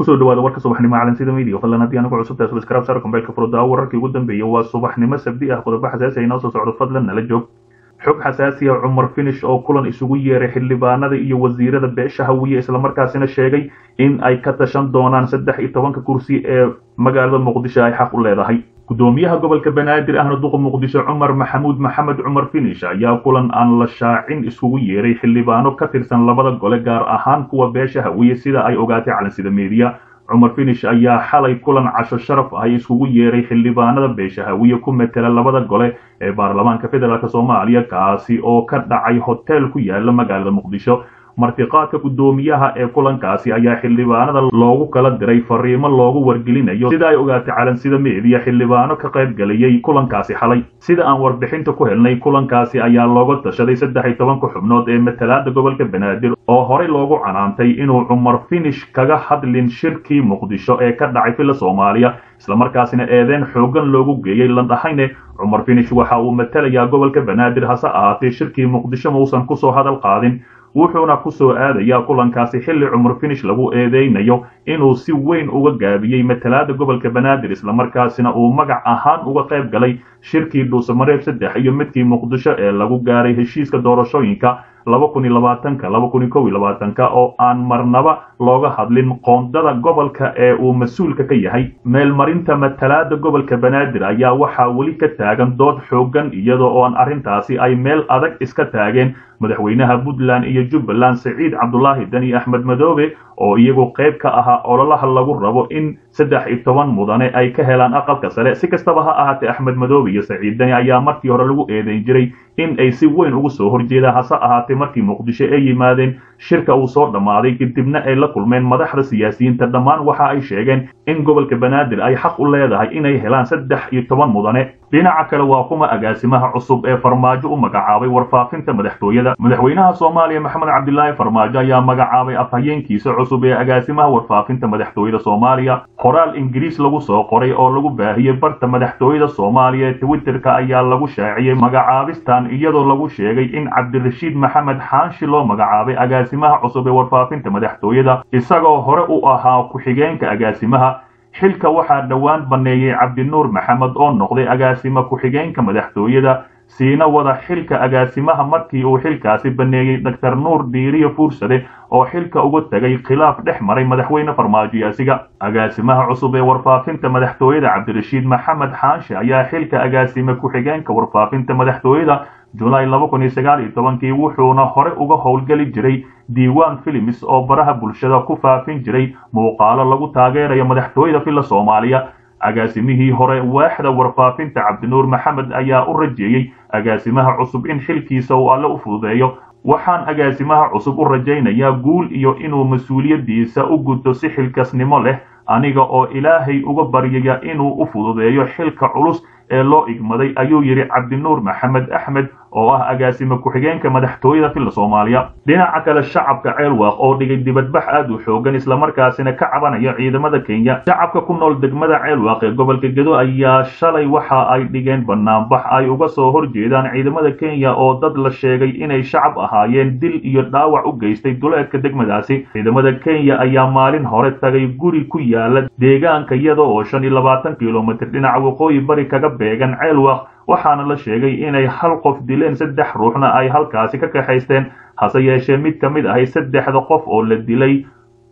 kusoo dhawaada warka subaxnimo calansida media fadlan haddii anigu cusub tahay subscribe sar kombeelka furdaa wararkii ugu dambeeyay waa subaxnimo sabdi ah qodobo xasaasi ah inoo soo socdo fadlan nala joog xog xasaasi ah cumar finish oo kulan isugu yeeray xildhibaanada iyo wasiirada beesha hawiye islamarkaasina sheegay in ay ka tashan doonaan saddex iyo tobanka kursi ee magaalada muqdisho ay xaq u leedahay gudoomiyaha gobolka banaadir ahna duqa muqdisho cumar maxamuud maxamed cumar finish ayaa kulan aan la shaacin isugu yeeray xildhibaano ka tirsan labada gole gaar ahaan kuwa beesha hawiye sida ay ogaatay calansida media cumar finish ayaa xalay kulan casho sharaf ah isugu yeeray xildhibaanada beesha hawiye ku metela labada gole ee baarlamaanka federaalk soomaaliya kaasi oo ka dhacay hotel ku yaala magaalada muqdisho martiqaadka guddoomiyaha ee kulankaasi ayaa xildhibaanada loogu kala diray fariimo loogu wargelinayo sida ay ogaatay calansida meediya xildhibaano ka qayb galayay kulankaasi xalay sida aan warbixinta ku helnay kulankaasi ayaa looga tashaday saddex iyo tobanka xubnood ee matalaada gobolka banaadir oo horey loogu canaantay inuu cumar finish kaga hadlin shirkii muqdisho ee ka dhacay filla soomaaliya islamarkaasina eedeen xoogan loogu geeyey landhahayne cumar finish waxa uu matalayaa gobolka banaadir hase ahaatee shirkii muqdisho mausan kusoo hadal qaadin wuxuuna ku soo aadayaa kulankaasi xilli cumar finish lagu eedeynayo inuu si weyn uga gaabiyey matalaada gobolka banaadir islamarkaasina uu magac ahaan uga qayb galay shirkii dhuusamareeb saddex iyo midkii muqdisho ee lagu gaaray heshiiska doorashooyinka laba kun iyo labaatanka laba kun iyo kow iyo labaatanka oo aan marnaba looga hadlin qoondada gobolka ee uu mas-uulka ka yahay meelmarinta matalaada gobolka banaadir ayaa waxaa weli ka taagan dood xoogan iyadoo oon arrintaasi ay meel adag iska taageen madaxweynaha puntland iyo jubbaland saciid cabdulaahi dani axmed madoobe oo iyagu qayb ka ahaa ololaha lagu rabo in saddex iyo toban mudane ay ka helaan aqalka sare si kastaba ha ahaatee axmed madoobe iyo saciid dani ayaa markii hore lagu eedeyn jiray in ay si weyn ugu soo horjeedaan hase ahaatee markii muqdisho ay yimaadeen shirka uu soo dhammaaday kadibna ay la kulmeen madaxda siyaasiyiinta dhammaan waxa ay sheegeen in gobolka banaadir ay xaq u leedahay inay helaan saddex iyo toban mudane dhinaca kale waa kuma agaasimaha cusub ee farmaajo u magacaabay warfaafinta madaxtooyada madaxweynaha soomaaliya maxamed cabdilaahi farmaajo ayaa magacaabay afhayeenkiisa cusub ee agaasimaha warfaafinta madaxtooyada soomaaliya qoraal ingiriis lagu soo qoray oo lagu baahiyey barta madaxtooyada soomaaliya ee twitterka ayaa lagu shaaciyey magacaabistan iyadoo lagu sheegay in cabdirashiid maxamed xaanshi loo magacaabay agaasimaha cusub ee warfaafinta madaxtooyada isagoo hore u ahaa ku-xigeenka agaasimaha xilka waxaa dhowaan banneeyey cabdinuur maxamed oo noqday agaasimo ku-xigeenka madaxtooyada siina wada xilka agaasimaha markii uu xilkaasi banneeyey doctor nuur diiriyo fuursade oo xilka uga tegay khilaaf dhex maray madaxweyne farmaajo yaasiga agaasimaha cusub ee warfaafinta madaxtooyada cabdirashiid maxamed xaashi ayaa xilka agaasime ku-xigeenka warfaafinta madaxtooyada julaay laba kun iyo sagaal iyo tobankii wuxuuna hore uga howlgeli jiray diiwaan filims oo baraha bulshada ku faafin jiray muuqaalo lagu taageerayo madaxtooyada filla soomaaliya agaasimihii hore waaxda warfaafinta cabdinuur maxamed ayaa u rajeeyey agaasimaha cusub in xilkiisa uu alle u fududeeyo waxaan agaasimaha cusub u rajaynayaa guul iyo inuu mas-uuliyaddiisa u gudto si xilkasnimo leh aniga oo ilaahay uga baryaya inuu u fududeeyo xilka culus ee loo igmaday ayuu yidhi cabdinuur maxamed axmed oo ah agaasime ku-xigeenka madaxtooyada filla soomaaliya dhinaca kale shacabka ceelwaaq oo dhigay dibadbax aad u xoogan islamarkaasina ka cabanaya ciidamada kenya shacabka ku nool degmada ceelwaaq ee gobolka gedo ayaa shalay waxa ay dhigeen banaanbax ay uga soo horjeedaan ciidamada kenya oo dad la sheegay inay shacab ahaayeen dil iyo dhaawac u geystay duleedka degmadaasi ciidamada kenya ayaa maalin hore tagay guri ku yaala deegaanka iyada oo shan iyo labaatan kilomitr dhinaca waqooyi bari kaga beegan ceelwaaq waxaana la sheegay inay hal qof dileen saddex ruuxna ay halkaasi ka kaxaysteen hase yeeshee mid ka mid ahay saddexda qof oo la dilay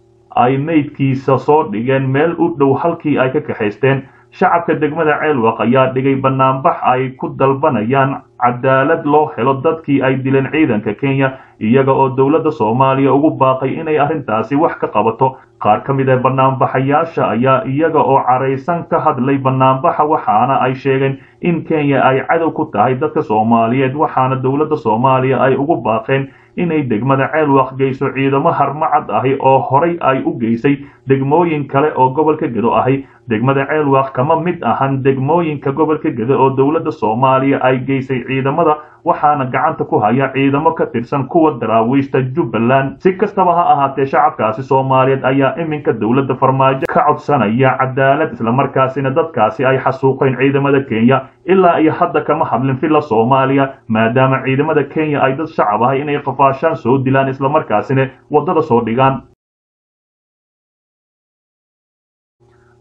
ay meydkiisa soo dhigeen meel u dhow halkii ay ka kaxaysteen shacabka degmada ceelwaq ayaa dhigay banaanbax ay ku dalbanayaan cadaalad loo helo dadkii ay dileen ciidanka kenya iyaga oo dowladda soomaaliya ugu baaqay inay arrintaasi wax ka qabato qaar ka mid ah banaanbaxayaasha ayaa iyaga oo caraysan ka hadlay banaanbaxa waxaana ay sheegeen in kenya ay cadow ku tahay dadka soomaaliyeed waxaana dowladda soomaaliya ay ugu baaqeen inay degmada ceelwaq geyso ciidamo harmacad ahi oo horay ay u geysay degmooyin kale oo gobolka gedo ahi degmada ceelwaq kama mid ahan degmooyinka gobolka gedo oo dowladda soomaaliya ay geysay ciidamada waxaana gacanta ku haya ciidamo ka tirsan kuwa daraawiishta jubbaland si kastaba ha ahaatee shacabkaasi soomaaliyeed ayaa iminka dowladda farmaajo ka codsanaya cadaalad islamarkaasina dadkaasi ay xasuuqeen ciidamada kenya ilaa iyo hadda kama hadlin filla soomaaliya maadaama ciidamada kenya ay dad shacab ahay inay qafaashaan soo dilaan islamarkaasina waddada soo dhigaan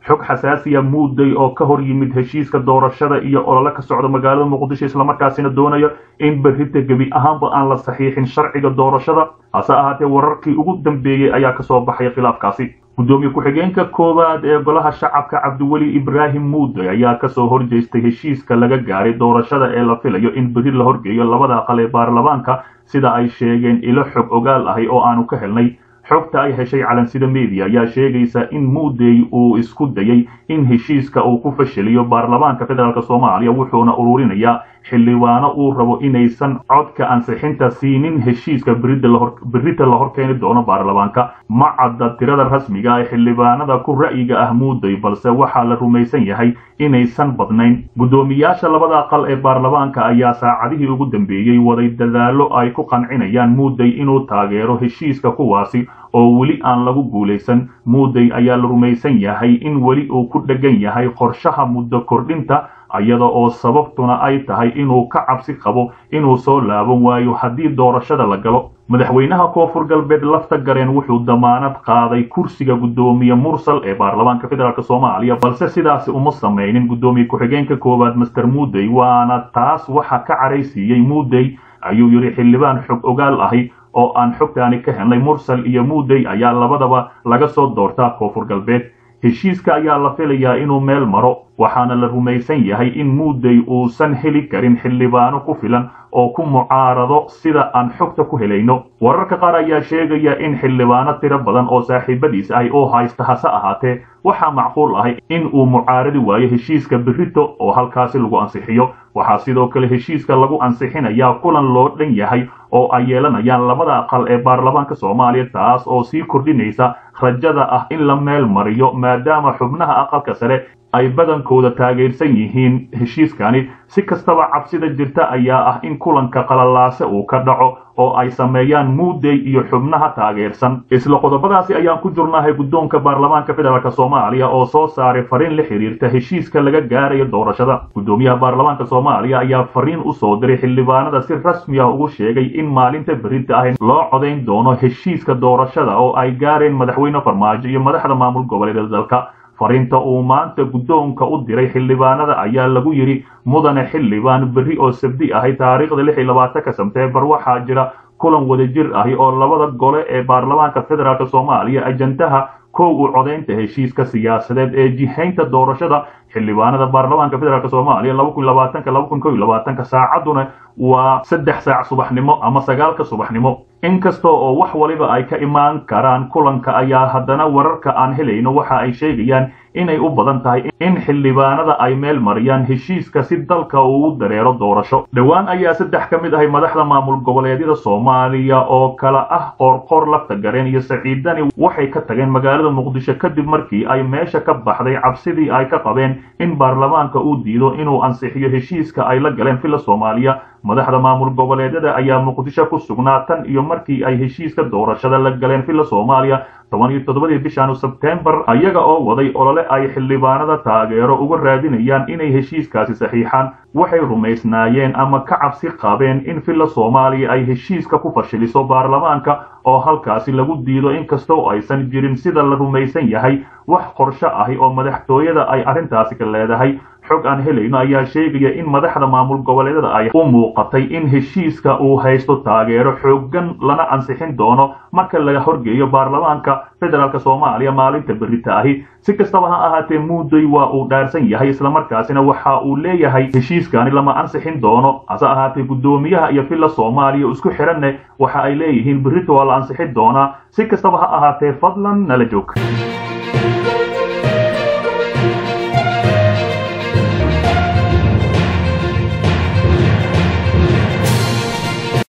xog xasaasiya muuday oo ka hor yimid heshiiska doorashada iyo olole ka socda magaalada muqdisho islamarkaasina doonayo in berrita gebi ahaanba aan la saxiixin sharciga doorashada hase ahaatee wararkii ugu dambeeyey ayaa kasoo baxay khilaafkaasi guddoomiye ku-xigeenka koowaad ee golaha shacabka cabdiweli ibraahim muuday ayaa kasoo horjeestay heshiiska laga gaaray doorashada ee la filayo in berri la horgeeyo labada aqal ee baarlamaanka sida ay sheegeen ilo xog ogaal ahi oo aanu ka helnay xogta ay heshay calansida media ayaa sheegaysa in muudey uu isku dayay in heshiiska uu ku fashiliyo baarlamaanka federaalk soomaaliya wuxuuna ururinayaa xildhibaano uu rabo inaysan codka ansixinta siinin heshiiska berrita la horkeeni doono baarlamaanka ma cadda tirada rasmiga ee xildhibaanada ku ra'yiga ah muuday balse waxaa la rumaysan yahay inaysan badnayn guddoomiyaasha labada aqal ee baarlamaanka ayaa saacadihii ugu dambeeyey waday dadaallo ay ku qancinayaan muuday inuu taageero heshiiska kuwaasi oo weli aan lagu guulaysan muuday ayaa la rumaysan yahay in weli uu ku dheggan yahay qorshaha muddo kordhinta iyada oo sababtuna ay tahay inuu ka cabsi qabo inuu soo laaban waayo haddii doorashada la galo madaxweynaha koonfur galbeed lafta gareen wuxuu damaanad qaaday kursiga guddoomiye mursal ee baarlamaanka federaalk soomaaliya balse sidaasi uma samaynin guddoomiye ku-xigeenka koowaad master muudey waana taas waxa ka caraysiiyey muudey ayuu yidhi xildhibaan xog ogaal ahi oo aan xogtaani ka helnay mursal iyo muudey ayaa labadaba laga soo doortaa koonfur galbeed heshiiska ayaa la filayaa inuu meel maro waxaana la rumaysan yahay in muudey uusan heli karin xildhibaano ku filan oo ku mucaarado sida aan xogta ku helayno wararka qaar ayaa sheegaya in xildhibaano tiro badan oo saaxiibadiis ahi oo haysta hase ahaatee waxaa macquul ahay in uu mucaaradi waayo heshiiska berrito oo halkaasi lagu ansixiyo waxaa sidoo kale heshiiska lagu ansixinayaa kulan loo dhan yahay oo ay yeelanayaan labada aqal ee baarlamaanka soomaaliya taas oo sii kordhinaysa rajada ah in la meel mariyo maadaama xubnaha aqalka sare ay badankooda taageersan yihiin heshiiskani si kastaba cabsida jirta ayaa ah in kulanka qalalaase uu ka dhaco oo ay sameeyaan muudey iyo xubnaha taageersan isla qodobadaasi ayaan ku jirnahay guddoonka baarlamaanka federaalk soomaaliya oo soo saaray fariin la xiriirta heshiiska laga gaarayo doorashada guddoomiyaha baarlamaanka soomaaliya ayaa fariin u soo diray xildhibaanada si rasmi ah ugu sheegay in maalinta berrinta ah loo codayn doono heshiiska doorashada oo ay gaareen madaxweyne farmaajo iyo madaxda maamul goboleedyada dalka fariinta uu maanta guddoonka u diray xildhibaanada ayaa lagu yidhi mudane xildhibaan berri oo sabdi ahay taariikhda lix iyo labaatanka sebteembar waxaa jira kulan wadajir ahi oo labada gole ee baarlamaanka federaalk soomaaliya ajandaha kow u codaynta heshiiska siyaasadeed ee jihaynta doorashada xildhibaanada baarlamaanka federaalk soomaaliya laba kun labaatanka laba kun kow iyo labaatanka saacadduna waa saddex saac subaxnimo ama sagaalka subaxnimo inkasta oo wax waliba ay ka imaan karaan kulanka ayaa haddana wararka aan helayno waxa ay sheegayaan inay u badan tahay in xildhibaanada ay meel mariyaan heshiiska si dalka uu u dareero doorasho dhowaan ayaa saddex ka mid ahay madaxda maamul goboleedyada soomaaliya oo kala ah qoorqoor lafta gareen iyo saciidani waxay ka tageen magaalada muqdisho kadib markii ay meesha ka baxday cabsidii ay ka qabeen in baarlamaanka uu diido inuu ansixiyo heshiiska ay la galeen villa soomaaliya madaxda maamul goboleedyada ayaa muqdisho ku sugnaa tan iyo markii ay heshiiska doorashada la galeen villa soomaaliya toban iyo toddobadii bishan sebtembar ayaga oo waday olole ay xildhibaanada taageero uga raadinayaan inay heshiiskaasi saxiixaan waxay rumaysnaayeen ama ka cabsi qabeen in villa soomaaliya ay heshiiska ku fashiliso baarlamaanka oo halkaasi lagu diido inkastoo aysan jirin sida la rumaysan yahay wax qorsho ahi oo madaxtooyada ay arrintaasi ka leedahay xog aan helayno ayaa sheegaya in madaxda maamul goboleedyada ay u muuqatay in heshiiska uu haysto taageero xooggan lana ansixin doono marka laga horgeeyo baarlamaanka federaalk soomaaliya maalinta berrita ahi si kastaba ha ahaatee muuday waa uu dhaarsan yahay islamarkaasina waxa uu leeyahay heshiiskani lama ansixin doono hase ahaatee guddoomiyaha iyo villa soomaaliya isku xiranne waxa ay leeyihiin berrita waa la ansixin doonaa si kastaba ha ahaatee fadlan nala joog